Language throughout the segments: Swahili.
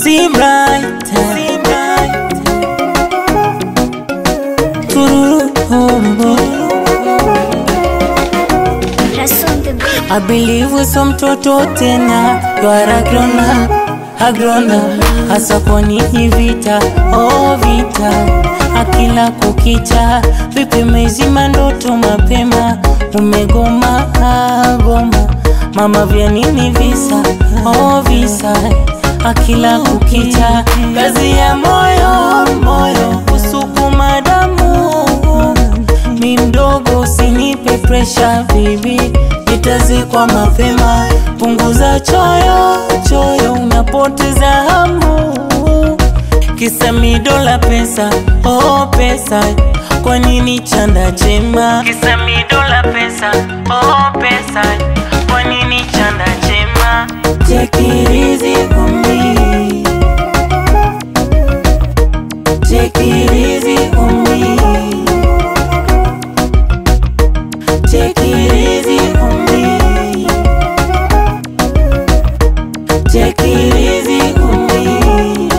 See bright, see bright. Tururu. Rason the beat. I believe so mtoto tena you are a grown up, a grown up. Hasa kwa nini vita, oh vita akila kukicha, vipi mezima ndoto mapema, umegoma ah, goma mama, vya nini visa, oh visa akila kukicha, kazi ya moyo moyo kusukuma damu mi mdogo, usinipe presha bibi, nitazikwa mapema. Punguza choyo choyo, unapoteza hamu, kisa midola pesa, oh pesa, kwa nini chanda chema? Kisa midola pesa, oh pesa, kwa nini chanda chema? Take it easy on me. Take it easy on me. Take it easy on me. Take it easy on me.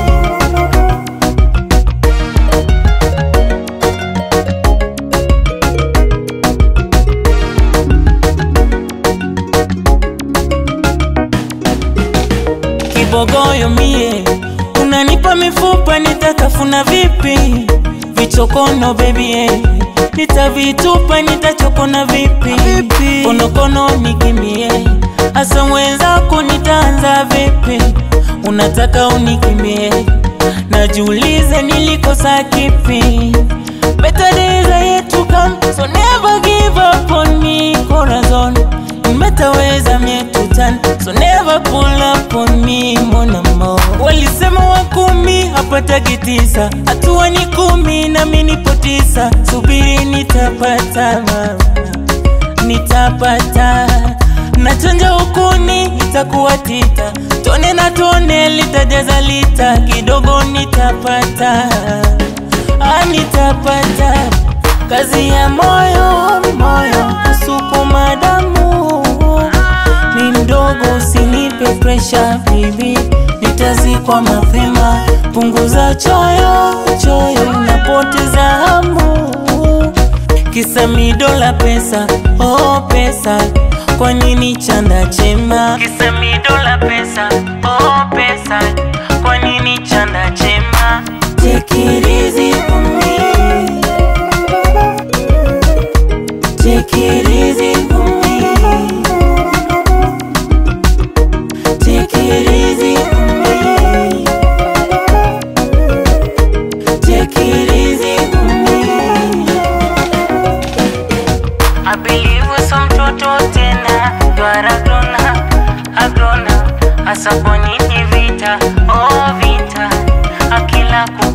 Kibogoyo mie, unanipa mifupa, nitatafuna vipi? Vichokono baby eh, nitavitupa, nitachokona vipi? Konokono nikimbie, hasa mwenzako nitaanza vipi? Unataka unikimbie, najiulize nilikosa kipi? Better days are yet to come, so never give up on me, corazon Nimetaweza mietutan, so never pull up on me, mon amour Walisema wa kumi hapataki tisa, hatua ni kumi nami nipo tisa, subiri nitapata mama, nitapata nachonja ukuni itakuwa tita, tone na tone litajaza lita, kidogo nitapata ah, nitapata kazi ya moyo moyo kusukuma damu ni mdogo usinipe presha bibi nitazikwa mapema punguza choyo choyo unapoteza hamu kisa midola pesa oh pesa kwa nini chanda chema kisa midola pesa oh pesa kwa nini chanda chema take it easy on me Take it easy on me. Take it easy on me. Take it easy on me. I believe so mtoto tena you are a grown up, a grown up. Hasa kwa nini vita, oh vita, akila ku